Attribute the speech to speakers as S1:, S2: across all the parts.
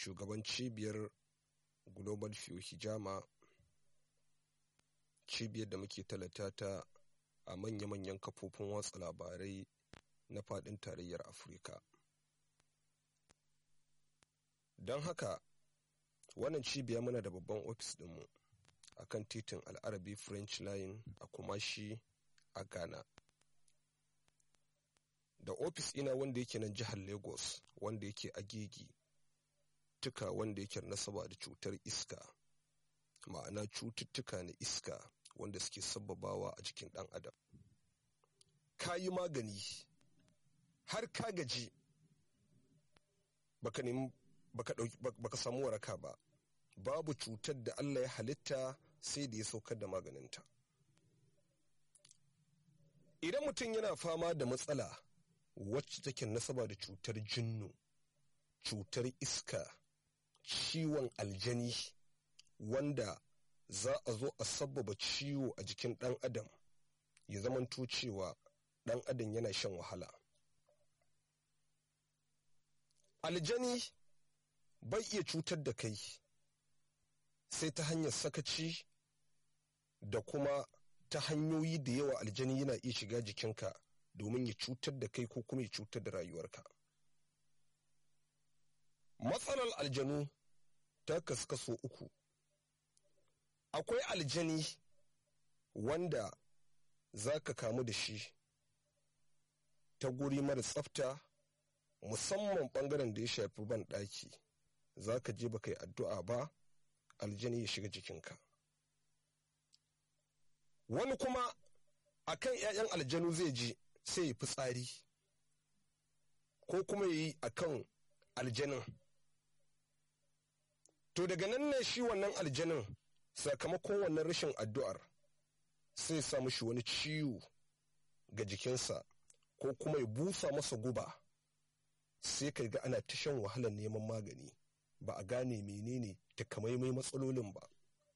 S1: shugaban cibiyar global view hijama cibiyar da muke talata ta a manya-manyan kafofin watsa labarai na faɗin tarayyar afirka don haka wannan cibiya muna da babban ofis ɗinmu a kan titin al'arabi french line a kumashi a ghana da ofis ina wanda yake nan jihar lagos wanda yake agigi tuka wanda yake nasaba da cutar iska ma'ana cututtuka na iska wanda suke sababawa a jikin ɗan adam ka yi magani har ka gaji baka nemi baka samu waraka ba babu cutar da Allah ya halitta sai da ya saukar da maganinta idan mutum yana fama da matsala wacce take nasaba da cutar jinnu cutar iska ciwon aljani wanda za a zo a sabbaba ciwo a jikin ɗan adam ya zamanto cewa ɗan adam yana shan wahala aljani bai iya cutar da kai sai ta hanyar sakaci da kuma ta hanyoyi da yawa aljani yana iya shiga jikinka domin ya cutar da kai ko kuma ya cutar da rayuwarka matsalar aljanu ta kasu kaso uku akwai aljani wanda za ka kamu da shi ta guri mara tsafta musamman bangaren da ya shafi ban ɗaki za ka je baka yi addu'a ba aljani ya shiga jikinka wani kuma akan 'ya'yan aljanu zai ji sai ya fitsari ko kuma ya yi akan aljanin to daga nan ne shi wannan aljanin sakamakon wannan rashin addu'ar sai sa mishi wani ciwo ga jikinsa ko kuma ya busa masa guba sai ka ga ana ta shan wahalar neman magani ba a gane menene takamaimai matsalolin ba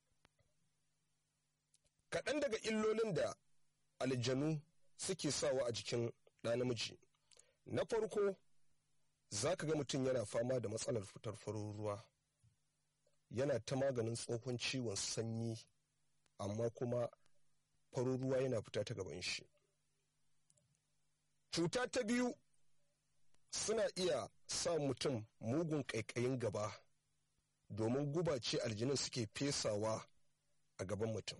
S1: kaɗan daga illolin da aljanu suke sawa a jikin ɗa namiji na farko za ka ga mutum yana fama da matsalar fitar farin ruwa yana ta maganin tsohon ciwon sanyi amma kuma farin ruwa yana fita ta gaban shi cuta ta biyu suna iya sa mutum mugun ƙaiƙayin gaba domin guba ce aljinin suke fesawa a gaban mutum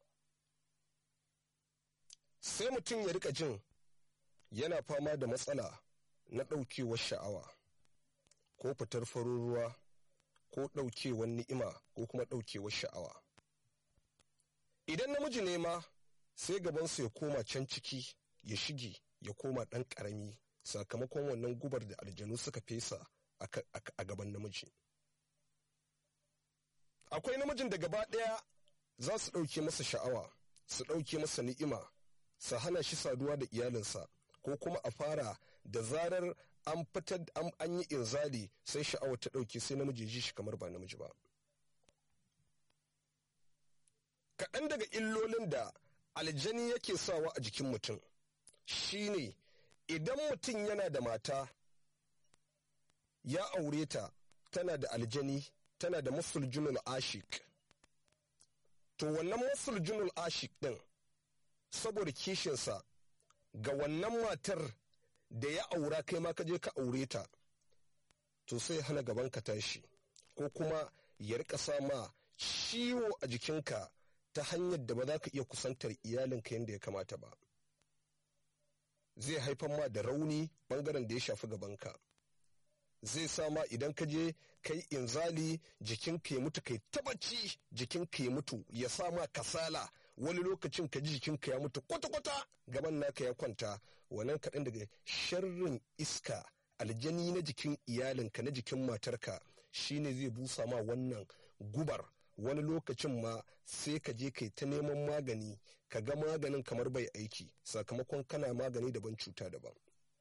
S1: sai mutum ya rika jin yana fama da matsala na ɗaukewar sha'awa ko fitar farin ruwa ko ɗaukewar ni'ima ko kuma ɗaukewar sha'awa idan namiji ne ma sai gabansa ya koma can ciki ya shige ya koma ɗan ƙarami sakamakon wannan gubar da aljanu suka fesa a gaban namiji akwai namijin da gaba ɗaya za su ɗauke masa sha'awa su ɗauke masa ni'ima su hana shi saduwa da iyalinsa ko kuma a fara da zarar an fitar an yi inzali sai sha'awa ta ɗauke sai namiji ji shi kamar ba namiji ba kaɗan daga illolin da aljani yake sawa a jikin mutum shine idan mutum yana da mata ya aure ta tana da aljani tana da musuljunul ashik to wannan musuljunul ashik ɗin saboda kishinsa ga wannan matar da ya aura kai ma ka je ka aure ta to sai hana gaban ka tashi ko kuma ya rika sama ciwo a jikinka ta hanyar da ba za ka iya kusantar iyalinka yadda ya kamata ba zai haifar ma da rauni bangaren da ya shafi gabanka zai sama idan ka je kai inzali jikinka ya mutu kai tabacci jikinka ya mutu ya sama kasala wani lokacin ka ji jikinka ya mutu kwata-kwata gaban naka ya kwanta wannan kaɗan daga sharrin iska aljani na jikin iyalinka na jikin matarka shine zai busa ma wannan gubar wani lokacin ma sai ka je kai ta neman magani ka ga maganin kamar bai aiki sakamakon kana magani daban cuta daban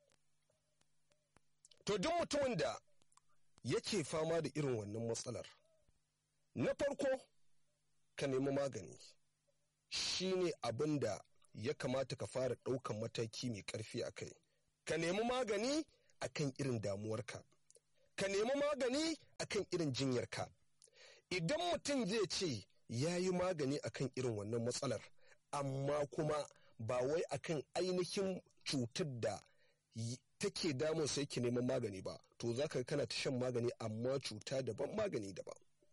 S1: to duk mutumin da yake fama da irin wannan matsalar na farko ka nemi magani shine abin da ya kamata ka fara ɗaukan mataki mai ƙarfi a kai ka nemi magani a kan irin damuwarka ka nemi magani akan irin jinyarka idan mutum zai ce ya yi magani akan irin wannan matsalar amma kuma ba wai akan ainihin cutar da take damun sai ki neman magani ba to za ka kana ta shan magani amma cuta daban magani daban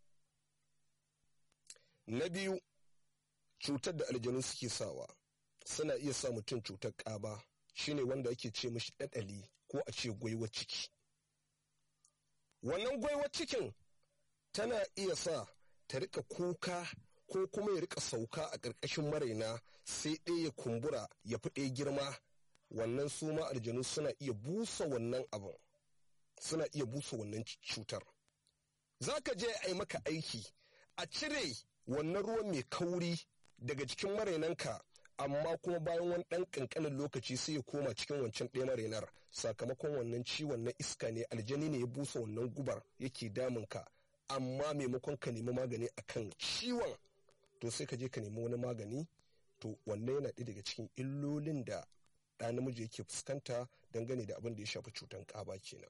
S1: na biyu cutar da aljanu suke sawa suna iya sa mutum cutar ƙaba shine wanda ake ce mashi ɗaɗali ko a ce gwaiwar ciki wannan gwaiwar cikin tana iya sa ta rika kuka ko kuma ya rika sauka a ƙarƙashin maraina sai ɗaya ya kumbura ya fi ɗaya girma wannan su ma aljanu suna iya busa wannan abin suna iya busa wannan cutar za ka je a yi maka aiki a cire wannan ruwan mai kauri daga cikin marainanka amma kuma bayan wani ɗan ƙanƙanin lokaci sai ya koma cikin wancan ɗaya marainar sakamakon wannan ciwon na iska ne aljani ne ya busa wannan gubar yake damunka amma maimakon ka nemi magani akan ciwon to sai ka je ka nemi wani magani to wannan yana ɗaya daga cikin illolin da ɗa namiji yake fuskanta dangane da abin da ya shafi cutan ƙaba kenan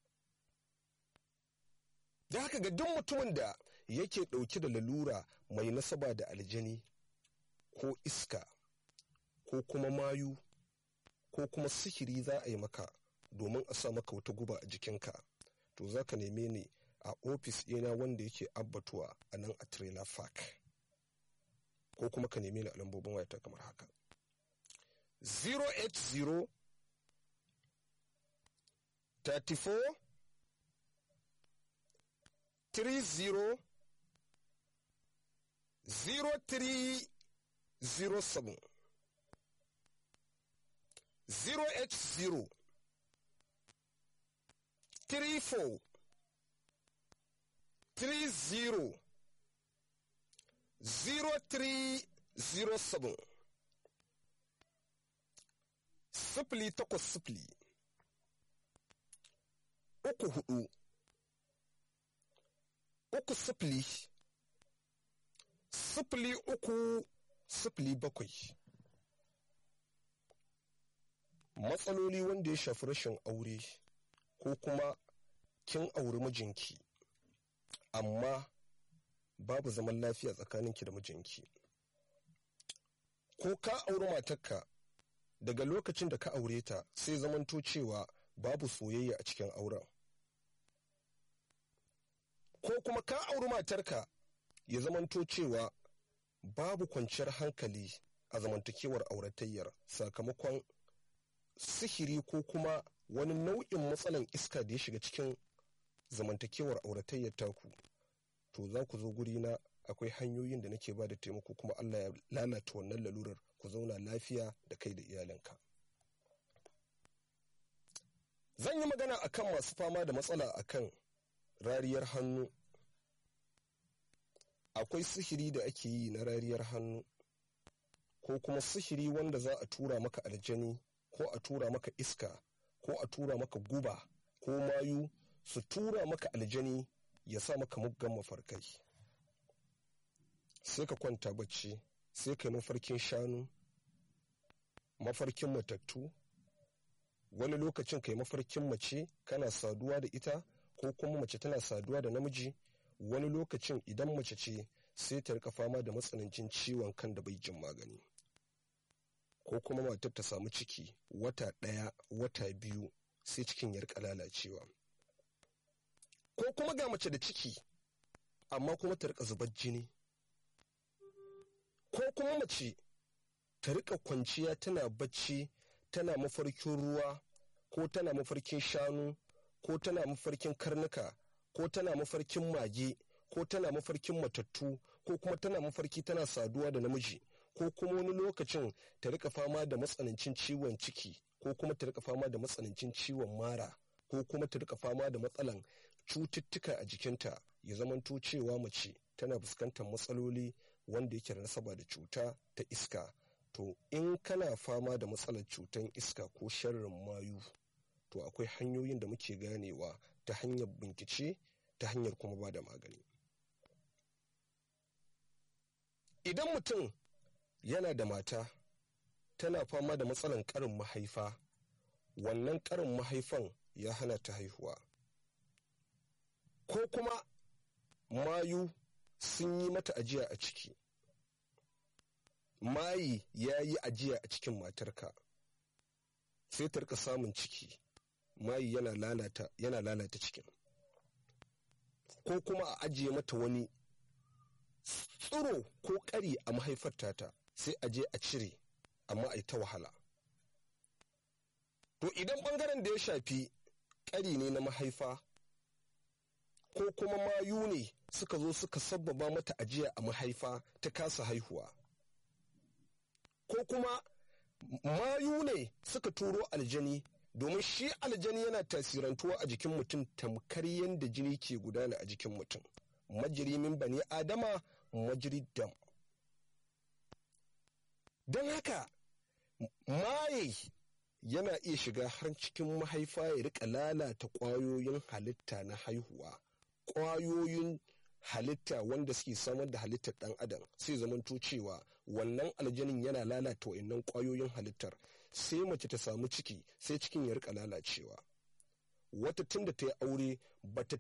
S1: da haka ga duk mutumin da yake ɗauke da lalura mai nasaba da aljani ko iska ko kuma mayu ko kuma sihiri za a yi maka domin a sa maka wata guba a jikinka to za ka neme ni a ofis ɗina wanda yake abbatuwa a nan a trailer park ko kuma ka neme ni a lambobin wayata kamar haka 080 34 30 0307 080 34 30 0307 sifili takwas sifili uku hudu uku sifili sifili uku sifili bakwai matsaloli wanda ya shafi rashin aure ko kuma kin auri mijinki amma babu zaman lafiya tsakaninki da mijinki ko ka auri matarka daga lokacin da ka aure ta sai zamanto cewa babu soyayya a cikin auren ko kuma ka auri matarka ya zamanto cewa babu kwanciyar hankali a zamantakewar auratayyar sakamakon sihiri ko kuma wani nau'in matsalan iska da ya shiga cikin zamantakewar auratayyar taku to za ku zo guri na akwai hanyoyin da nake ba da taimako kuma allah ya lalata wannan lalurar ku zauna lafiya da kai da iyalinka zan yi magana akan masu fama da matsala akan rariyar hannu akwai sihiri da ake yi na rariyar hannu ko kuma sihiri wanda za a tura maka aljani ko a tura maka iska ko a tura maka guba ko mayu su tura maka aljani ya sa maka muggan mafarkai sai ka kwanta bacci sai ka yi mafarkin shanu mafarkin matattu wani lokacin ka yi mafarkin mace kana saduwa da ita ko kuma mace tana saduwa da namiji wani lokacin idan mace ce sai ta rika fama da matsanancin ciwon kan da bai jin magani ko kuma matar ta samu ciki wata ɗaya wata biyu sai cikin ya rika lalacewa ko kuma ga mace da ciki amma kuma ta rika zubar jini ko kuma mace ta rika kwanciya tana bacci tana mafarkin ruwa ko tana mafarkin shanu ko tana mafarkin karnuka ko tana mafarkin mage ko tana mafarkin matattu ko kuma tana mafarki tana saduwa da namiji ko kuma wani lokacin ta rika fama da matsanancin ciwon ciki ko kuma ta rika fama da matsanancin ciwon mara ko kuma ta rika fama da matsalan cututtuka a jikinta ya zamanto cewa mace tana fuskantar matsaloli wanda yake da nasaba da cuta ta iska to in kana fama da matsalar cutan iska ko sharrin mayu to akwai hanyoyin da muke ganewa ta hanyar bincike ta hanyar kuma ba da magani idan mutum yana da mata tana fama da matsalar karin mahaifa wannan karin mahaifan ya hana ta haihuwa ko kuma mayu sun yi mata ajiya a ciki mayi ya yi ajiya a cikin matarka sai ta rika samun ciki mayi yana lalata yana lalata cikin ko kuma a ajiye mata wani tsiro ko ƙari a mahaifar tata sai a je a cire amma a yi ta wahala to idan ɓangaren da ya shafi ƙari ne na mahaifa ko kuma mayu ne suka zo suka sabbaba mata ajiya a mahaifa ta kasa haihuwa ko kuma mayu ne suka turo aljani domin shi aljani yana tasirantuwa a jikin mutum tamkar yadda jini ke gudana a jikin mutum majirimin bani adama majiri dam don haka maye yana iya shiga har cikin mahaifa ya rika lalata ƙwayoyin halitta na haihuwa ƙwayoyin halitta wanda suke samar da halittar ɗan adam sai zamanto cewa wannan aljanin yana lalata wa'annan ƙwayoyin halittar sai mace ta samu ciki sai cikin ya rika lalacewa wata tun da ta yi aure bata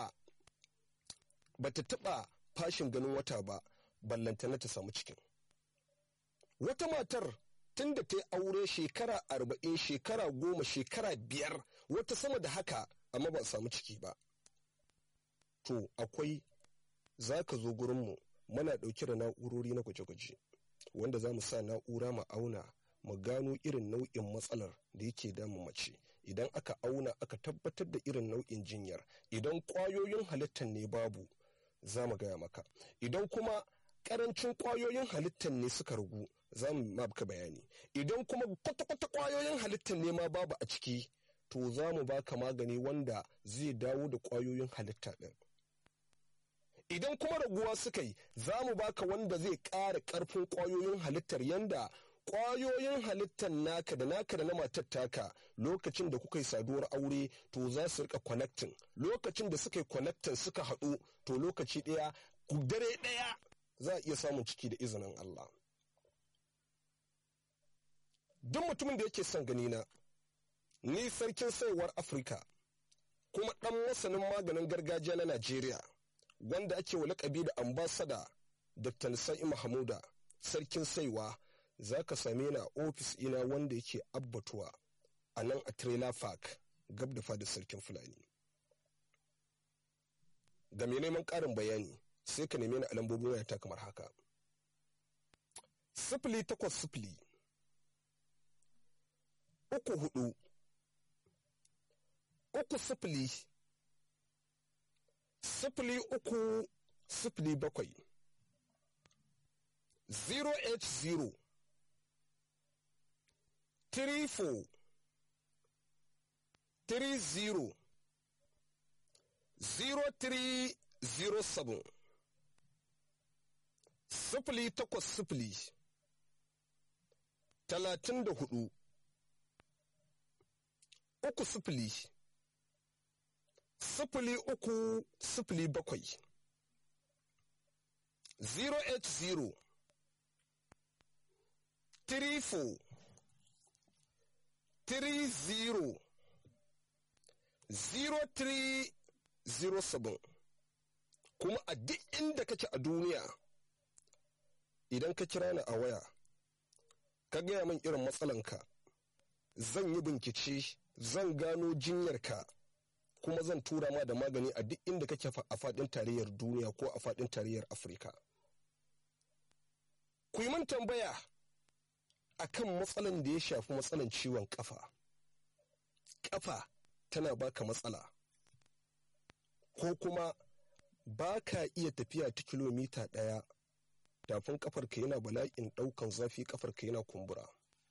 S1: taɓa fashin ganin wata ba ballantana ta samu cikin wata matar tun da ta yi aure shekara arba'in shekara goma shekara biyar wata sama da haka amma ba a samu ciki ba to akwai za ka zo gurinmu muna ɗauke da na'urori na gwaje-gwaje wanda za mu sa na'ura mu auna mu gano irin nau'in matsalar da yake damun mace idan aka auna aka tabbatar da irin nau'in jinyar idan ƙwayoyin halittar ne babu za mu gaya maka idan kuma ƙarancin ƙwayoyin halittar ne suka ragu za mu maka bayani idan kuma kwata-kwata ƙwayoyin halittar ne ma babu a ciki to za mu baka magani wanda zai dawo da ƙwayoyin halitta ɗin idan kuma raguwa suka yi za mu baka wanda zai ƙara ƙarfin ƙwayoyin halittar yanda ƙwayoyin halittar naka da naka da na matar taka lokacin da kuka yi saduwar aure to za su rika connecting lokacin da suka yi connecting suka haɗu to lokaci ɗaya dare ɗaya za a iya samun ciki da izinin Allah. Duk mutumin da yake son ganina, ni sarkin saiwar Afirka, kuma ɗan masanin maganin gargajiya na Najeriya, wanda ake wa lakabi da ambasada Dr. Nisa'i Mahamuda, sarkin saiwa, za ka same ni a ofis ina wanda yake abbatuwa a nan a Trailer Park, gab da fadar sarkin Fulani. Ga mai neman ƙarin bayani, sai ka neme ni a lambobin wayata kamar haka. Sifili takwas sifili, uku hudu, uku sifili, sifili uku sifili bakwai, zero eight zero, three four, three zero, zero three zero seven. sifili takwas sifili talatin da hudu uku sifili sifili uku sifili bakwai zero eight zero three four three zero zero three zero seven kuma a duk inda kake a duniya idan ka kira ni a waya ka gaya min irin matsalanka zan yi bincike zan gano jinyarka kuma zan tura ma da magani a duk inda kake a faɗin tarayyar duniya ko a faɗin tarayyar afirka ku yi min tambaya a kan matsalan da ya shafi matsalan ciwon kafa kafa tana baka matsala ko kuma ba ka iya tafiya ta kilomita ɗaya tafin kafarka yana bala'in ɗaukan zafi kafarka yana kumbura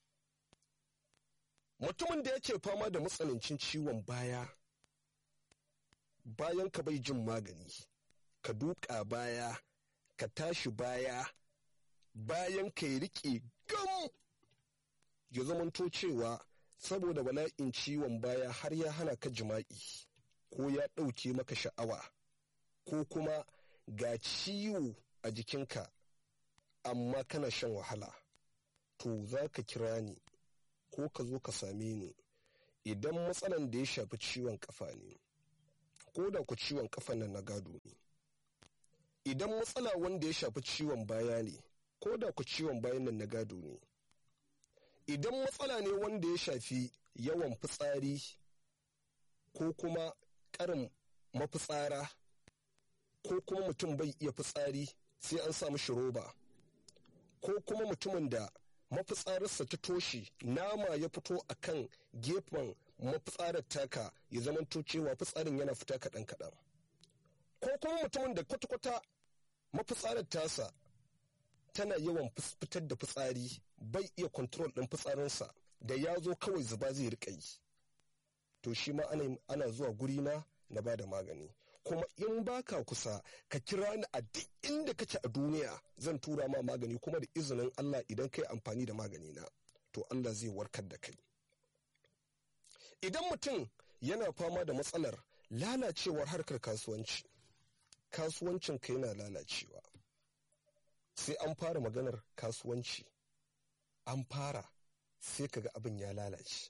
S1: mutumin da yake fama da matsanancin ciwon baya bayan ka bai jin magani ka duka baya ka tashi baya bayan ka yi riƙe gam ya zamanto cewa saboda bala'in ciwon baya har ya hana ka jima'i ko ya ɗauke maka sha'awa ko kuma ga ciwo a jikinka amma kana shan wahala to za ka kira ni ko ka zo ka same ni idan matsalan da ya shafi ciwon kafa ne ko da ku ciwon kafan nan na gado ne idan matsala wanda ya shafi ciwon baya ne ko da ku ciwon bayan nan na gado ne idan matsala ne wanda ya shafi yawan fitsari ko kuma karin mafitsara ko kuma mutum bai iya fitsari sai an samu shi roba ko kuma mutumin da mafitsararsa ta toshe nama ya fito a kan gefen mafitsarar taka ya zamanto cewa fitsarin yana fita kaɗan kaɗan ko kuma mutumin da kwata-kwata mafitsarar tasa tana yawan fitar da fitsari bai iya kontrol ɗin fitsarinsa da ya zo kawai zuba zai riƙa yi to shi ma ana zuwa guri na na ba da magani kuma in baka kusa ka kira ni a duk inda kake a duniya zan tura ma magani kuma da izinin Allah idan kai amfani da magani na to Allah zai warkar da kai idan mutum yana fama da matsalar lalacewar harkar kasuwanci kasuwancin ka yana lalacewa sai an fara maganar kasuwanci an fara sai kaga abin ya lalace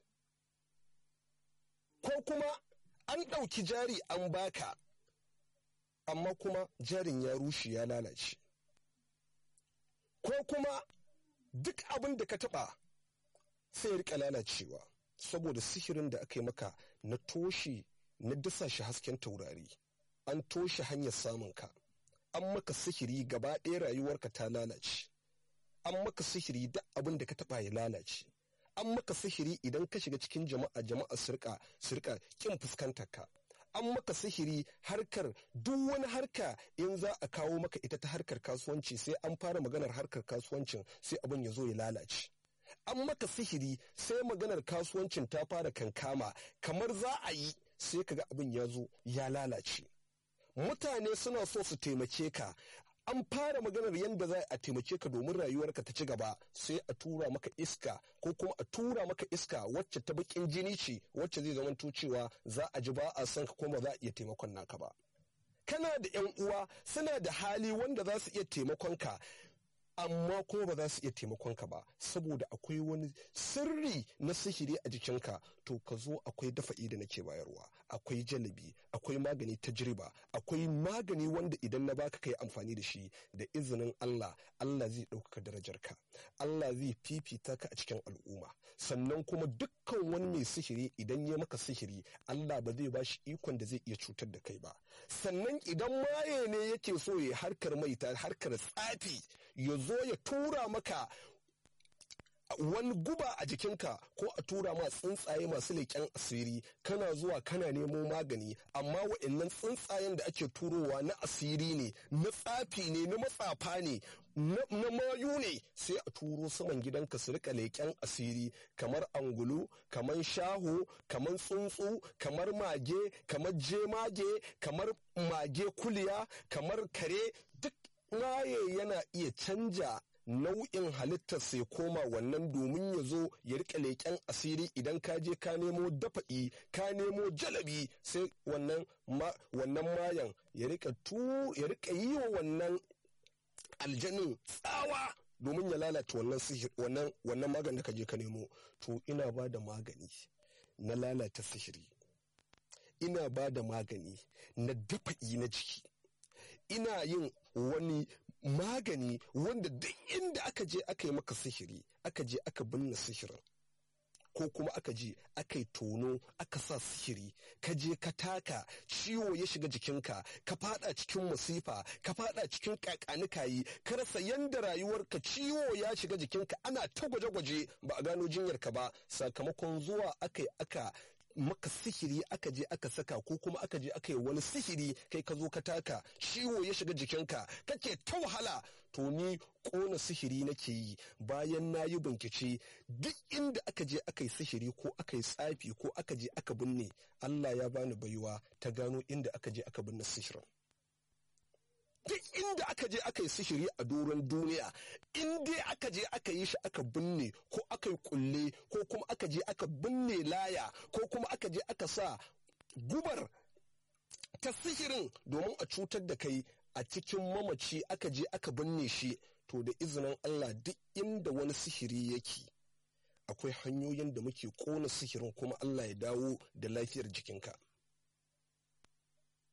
S1: ko kuma an ɗauki jari an baka amma kuma jarin ya rushe ya lalace ko kuma duk abin da ka taɓa sai ya rika lalacewa saboda sihirin da aka yi maka na toshe na dasa shi hasken taurari an toshe hanyar samunka an maka sihiri gaba ɗaya rayuwarka ta lalace an maka sihiri duk abin da ka taɓa ya lalace an maka sihiri idan ka shiga cikin jama'a jama'a sirka sirka kin fuskantar ka an maka sihiri harkar duk wani harka in za a kawo maka ita ta harkar kasuwanci sai an fara maganar harkar kasuwancin sai abin ya zo ya lalace an maka sihiri sai maganar kasuwancin ta fara kankama kamar za a yi sai kaga abin ya zo ya lalace mutane suna so su taimake ka an fara maganar yadda za a taimake ka domin rayuwarka ta ci gaba sai a tura maka iska ko kuma a tura maka iska wacce ta bakin jini ce wacce zai zama cewa za a ji ba a san ka kuma za a iya taimakon naka ba kana da yan uwa suna da hali wanda za su iya taimakon ka amma kuma ba za su iya taimakon ka ba saboda akwai wani sirri na sihiri a jikinka to ka zo akwai dafa'i da nake bayarwa akwai jalabi akwai magani ta jirba akwai magani wanda idan na baka kai amfani da shi da izinin Allah Allah zai ɗaukaka darajarka Allah zai fifita ka a cikin al'umma sannan kuma dukkan wani mai sihiri idan ya maka sihiri Allah ba zai bashi ikon da zai iya cutar da kai ba sannan idan maye ne yake so ya harkar maita harkar tsafi ya zo ya tura maka wani guba a jikinka ko a tura ma tsuntsaye masu leƙen asiri kana zuwa kana nemo magani amma wa'annan tsuntsayen da ake turowa na asiri ne na tsafi ne na matsafa ne na mayu ne sai a turo saman gidanka su rika leƙen asiri kamar angulu kamar shaho kamar tsuntsu kamar mage kamar jemage kamar mage kuliya kamar kare duk maye yana iya canja nau'in halittar sai koma wannan domin ya zo ya rika leƙen asiri idan ka je ka nemo dafa'i ka nemo jalabi sai wannan mayan ya rika yi wa wannan aljanin tsawa domin ya lalata wannan sihir wannan wannan magani da ka je ka nemo to ina ba da magani na lalata sihiri ina ba da magani na dafa'i na jiki ina yin wani magani wanda duk inda aka je aka yi maka sihiri aka je aka binne sihirin ko kuma aka je aka yi tono aka sa sihiri ka je ka taka ciwo ya shiga jikinka ka fada cikin masifa ka fada cikin kakanikayi ka rasa yanda rayuwarka ciwo ya shiga jikinka ana ta gwaje-gwaje ba a gano jinyarka ba sakamakon zuwa aka yi aka maka sihiri aka je aka saka ko kuma aka je aka yi wani sihiri kai ka zo ka taka ciwo ya shiga jikinka kake ta wahala to ni kona sihiri nake yi bayan na yi bincike duk inda aka je aka yi sihiri ko aka yi tsafi ko aka je aka binne Allah ya bani baiwa ta gano inda aka je aka binne sihirin duk inda aka je aka yi sihiri a doron duniya in dai aka je aka yi shi aka binne ko aka yi kulle ko kuma aka je aka binne laya ko kuma aka je aka sa gubar ta sihirin domin a cutar da kai a cikin mamaci aka je aka binne shi to da izinin Allah duk inda wani sihiri yake akwai hanyoyin da muke kona sihirin kuma Allah ya dawo da lafiyar jikinka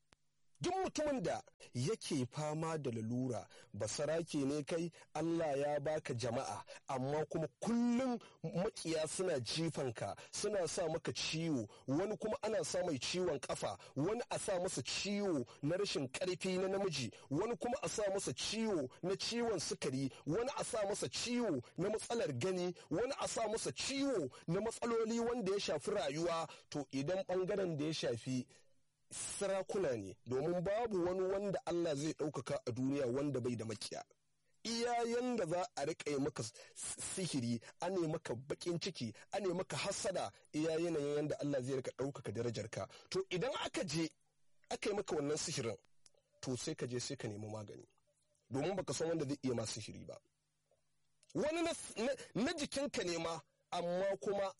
S1: duk mutumin da yake fama da lalura basarake ne kai Allah ya baka jama'a amma kuma kullum makiya suna jifanka suna sa maka ciwo wani kuma ana sa mai ciwon kafa wani a sa masa ciwo na rashin karfi na namiji wani kuma a sa masa ciwo na ciwon sukari wani a sa masa ciwo na matsalar gani wani a sa masa ciwo na matsaloli wanda ya shafi rayuwa to idan bangaren da ya shafi sarakuna ne domin babu wani wanda Allah zai ɗaukaka a duniya wanda bai da makiya iyayen da za a riƙa maka sihiri a ne maka baƙin ciki a ne maka hasada iya yanayin yadda Allah zai rika ɗaukaka darajarka to idan aka je aka yi maka wannan sihirin to sai ka je sai ka nemi magani domin baka san wanda zai iya ma sihiri ba wani na jikinka ne ma amma kuma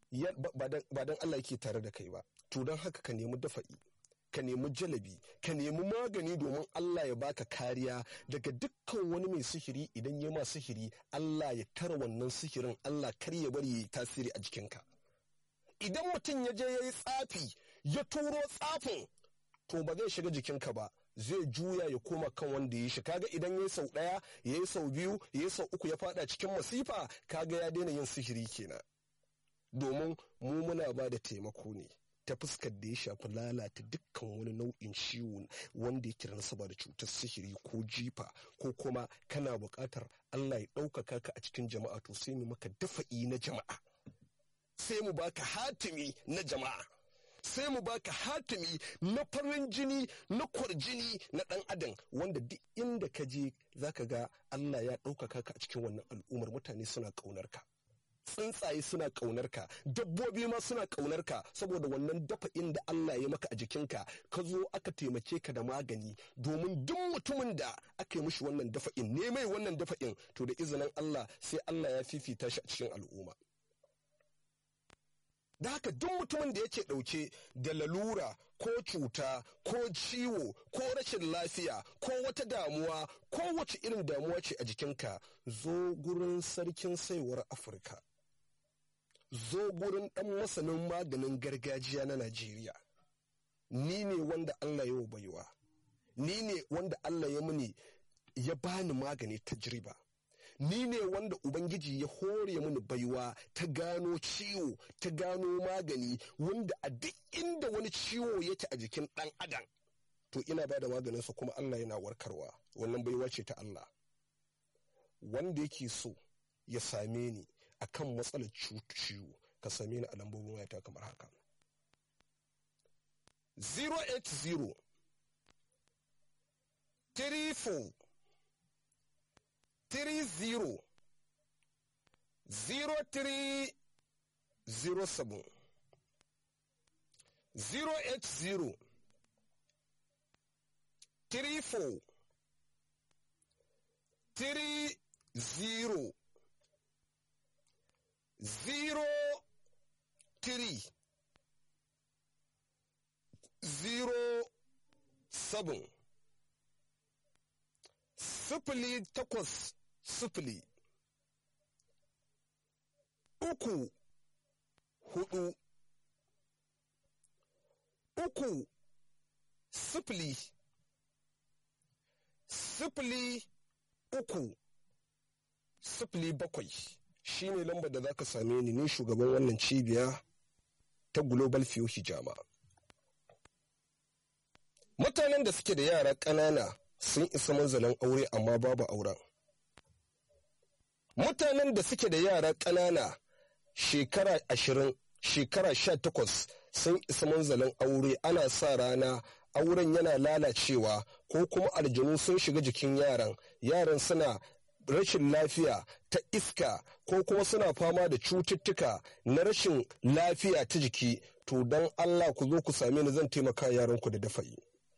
S1: ba don Allah yake tare da kai ba to don haka ka nemi dafa'i ka nemi jalabi ka nemi magani domin Allah ya baka kariya daga dukkan wani mai sihiri idan ya ma sihiri Allah ya tara wannan sihirin Allah kar ya bari ya yi tasiri a jikinka idan mutum ya je ya yi tsafi ya turo tsafin to ba zai shiga jikinka ba zai juya ya koma kan wanda ya shi kaga idan ya yi sau ɗaya ya yi sau biyu ya yi sau uku ya fada cikin masifa kaga ya daina yin sihiri kenan domin mu muna ba da taimako ne ta fuskar da ya shafi lalata dukkan wani nau'in ciwo wanda ya kira nasaba da cutar sihiri ko jifa ko kuma kana buƙatar Allah ya ɗaukaka ka a cikin jama'a to sai mu maka dafa'i na jama'a sai mu baka hatimi na jama'a sai mu baka hatimi na farin jini na kwarjini na ɗan adam wanda duk inda ka je zaka ga Allah ya ɗaukaka ka a cikin wannan al'ummar mutane suna ƙaunar ka tsuntsaye suna ƙaunar ka dabbobi ma suna ƙaunar ka saboda wannan dafa'in da Allah ya maka a jikinka ka zo aka taimake ka da magani domin duk mutumin da aka yi mishi wannan dafa'in ne mai wannan dafa'in to da izinin Allah sai Allah ya fifita shi a cikin al'umma da haka duk mutumin da yake ɗauke da lalura ko cuta ko ciwo ko rashin lafiya ko wata damuwa ko wace irin damuwa ce a jikinka zo gurin sarkin saiwar afirka zo gurin ɗan masanin maganin gargajiya na najeriya ni ne wanda allah ya baiwa ni ne wanda allah ya muni ya bani magani tajriba ni ne wanda Ubangiji ya hore mini baiwa ta gano ciwo ta gano magani wanda a duk inda wani ciwo yake a jikin ɗan adam to ina ba da maganinsa kuma Allah yana warkarwa wannan baiwa ce ta Allah wanda yake so ya same ni akan matsalar ciwo ka same ni a lambobin wayata kamar haka 080 34 three zero zero three zero seven zero eight zero three four three zero zero three zero seven sifili takwas sifili uku hudu uku sifili sifili uku sifili bakwai shi ne lambar da za ka same ni ni shugaban wannan cibiya ta global fiyo hijama mutanen da suke da yara ƙanana sun isa manzalin aure amma babu auren mutanen da suke da yara ƙanana shekara ashirin shekara sha takwas sun isa manzalin aure ana sa rana auren yana lalacewa ko kuma aljanu sun shiga jikin yaran yaran suna rashin lafiya ta iska ko kuma suna fama da cututtuka na rashin lafiya ta jiki to don allah ku zo ku same ni zan taimaka yaranku da dafa'i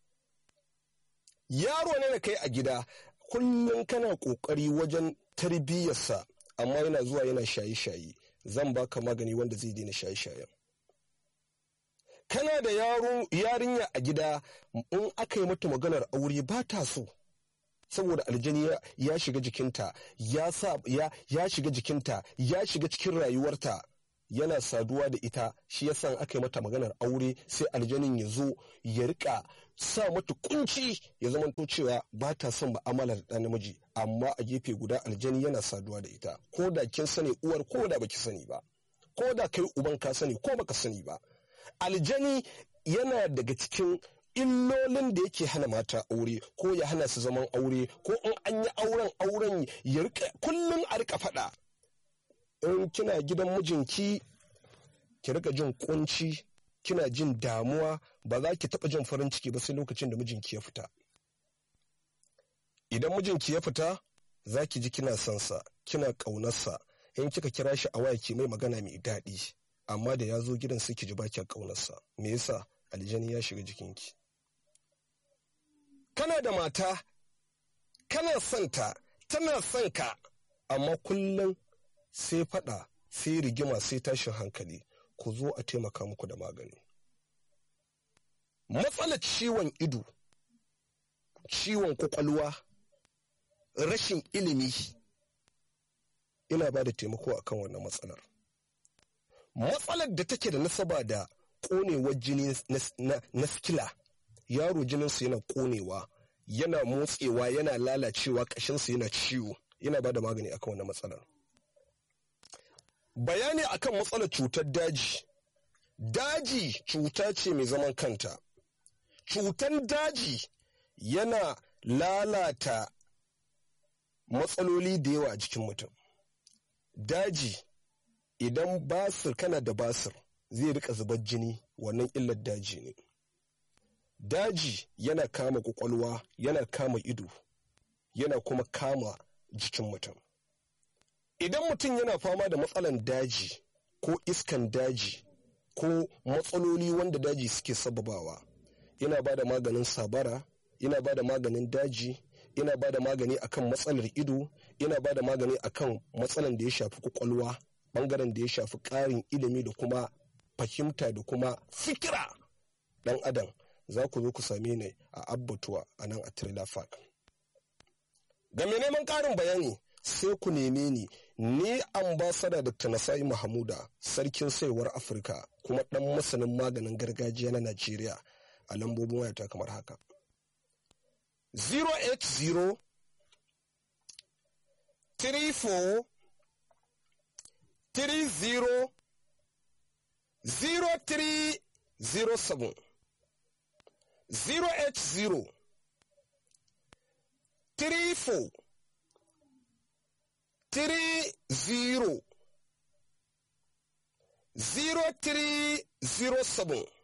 S1: yaro ne da kai a gida kullum kana ƙoƙari wajen tarbiyyarsa amma yana zuwa yana shaye-shaye zan baka magani wanda zai daina shaye-shayen kana da yarinya a gida in aka yi mata maganar aure ba ta so saboda aljani ya shiga jikinta ya shiga jikinta ya shiga cikin rayuwarta yana saduwa da ita shi yasa aka yi mata maganar aure sai aljanin ya zo ya rika sa mata kunci ya zamanto cewa ba ta son ma'amala da ɗan namiji amma a gefe guda aljani yana saduwa da ita ko da kin sani uwar ko da baki sani ba ko da kai uban ka sani ko baka sani ba aljani yana daga cikin illolin da yake hana mata aure ko ya hana su zaman aure ko in an yi auren auren ya rika kullum a rika faɗa in kina gidan mijinki ki rika jin kunci kina jin damuwa ba za ki taɓa jin farin ciki ba sai lokacin da mijinki ya fita idan mijinki ya fita za ki ji kina son sa kina ƙaunarsa in kika kira shi a waya ki mai magana mai daɗi amma da ya zo gidan sai ki ji ba kya ƙaunarsa me yasa aljani ya shiga jikinki kana da mata kana son ta tana son ka amma kullum sai faɗa sai rigima sai tashin hankali ku zo a taimaka muku da magani matsalar ciwon ido ciwon kwakwalwa rashin ilimi ina ba da taimako akan wannan matsalar matsalar da take da nasaba da konewar jini na skila yaro jininsa yana konewa yana motsewa yana lalacewa ƙashinsa yana ciwo yana ba da magani akan wannan matsalar bayani akan matsalar cutar daji daji cuta ce mai zaman kanta cutan daji yana lalata matsaloli da yawa a jikin mutum daji idan basir kana da basir zai rika zubar jini wannan illar daji ne daji yana kama kwakwalwa yana kama ido yana kuma kama jikin mutum idan mutum yana fama da matsalan daji ko iskan daji ko matsaloli wanda daji suke sababawa ina ba da maganin sabara ina ba da maganin daji ina ba da magani akan matsalar ido ina ba da magani akan matsalan da ya shafi kwakwalwa bangaren da ya shafi ƙarin ilimi da kuma fahimta da kuma fikira dan adam za ku zo ku same ni a abbatuwa a nan a trailer park ga mai neman ƙarin bayani sai ku neme ni ni ambasada dr nasai mahamuda sarkin saiwar afirka kuma ɗan masanin maganin gargajiya na najeriya a lambobin wayata kamar haka 080 34 30 0307 080 34 30 0307